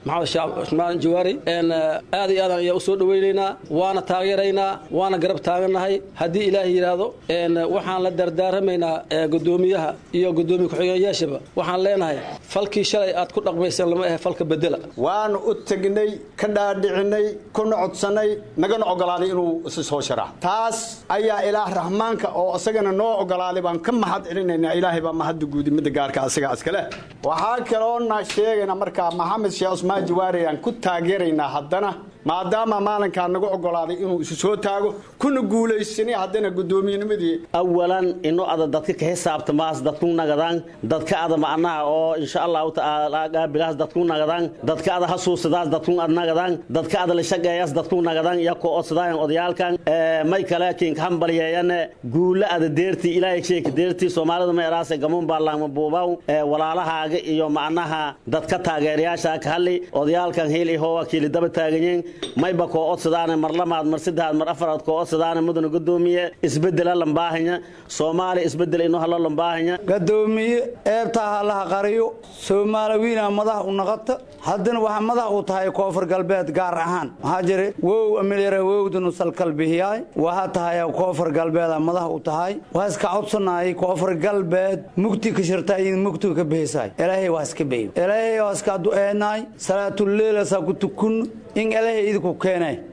maxamed shacab cusmaan jawaari aad iyo aadan ayaa u soo dhowaynaynaa waana taageeraynaa waana garab taagannahay haddii ilaahay yidhaahdo waxaan la dardaaramaynaa gudoomiyaha iyo gudoomiye ku-xigeenyaashaba waxaan leenahay falkii shalay aad ku dhaqmayseen lama ahe falka bedela waanu u tegnay ka dhaadhicinay kuna codsannay nagana ogolaaday inuu isi soo sharaa taas ayaa ilaah raxmaanka oo isagana noo ogolaaday baan ka mahad celinaynaa ilaahay baa mahadda guudi midda gaarka asiga iskale waxaa kaloona sheegayna markaa maxamed sheekh cusmaan jawaari aan ku taageeraynaa haddana maadaama maalinkaa nagu ogolaaday inuu isu soo taago kuna guulaysanay haddana gudoomiyenimadii awalan ino ada dadka ka xisaabtamaas dadku nagadaan dadka ada macnaha oo insha allahu tacaala gaabilaas dadku nagadaan dadka ada hasuusadaas dadku ad nagadaan dadka ada la shaqeeyaas dadku nagadaan iyo ko odsadaayan odayaalkan may kale kinka hambalyeeyane guula ada deertii ilaahay sheeka deertii soomaalida ma eraase gamuun baarlaama buubaw walaalahaaga iyo macnaha dadka taageerayaasha ka hadli odayaalkan hiil ihoo wakiili daba taaganyiin mayba koo odsadaane mar lamaad mar saddexaad mar afaraad koo odsadaane mudana gudoomiye isbedela lambaahanya soomaaliya isbedel ino halo lambaahanya gadoomiye eebtaa halaha qariyo soomaaliwiina madax u naqata haddana waxaa madax u tahay koonfur galbeed gaar ahaan maxaa jira wow amilyara wowdanu salkalbihiyaay waxaa tahay koonfur galbeeda madax u tahay waa iska codsanaayay koonfur galbeed mugti ka shirta iyo mugti ka bihisaay ilaahay waa iska beyo ilaahay waa iska du'eenaay salaatuleela saa ku tukun in ilaahay idinku keenay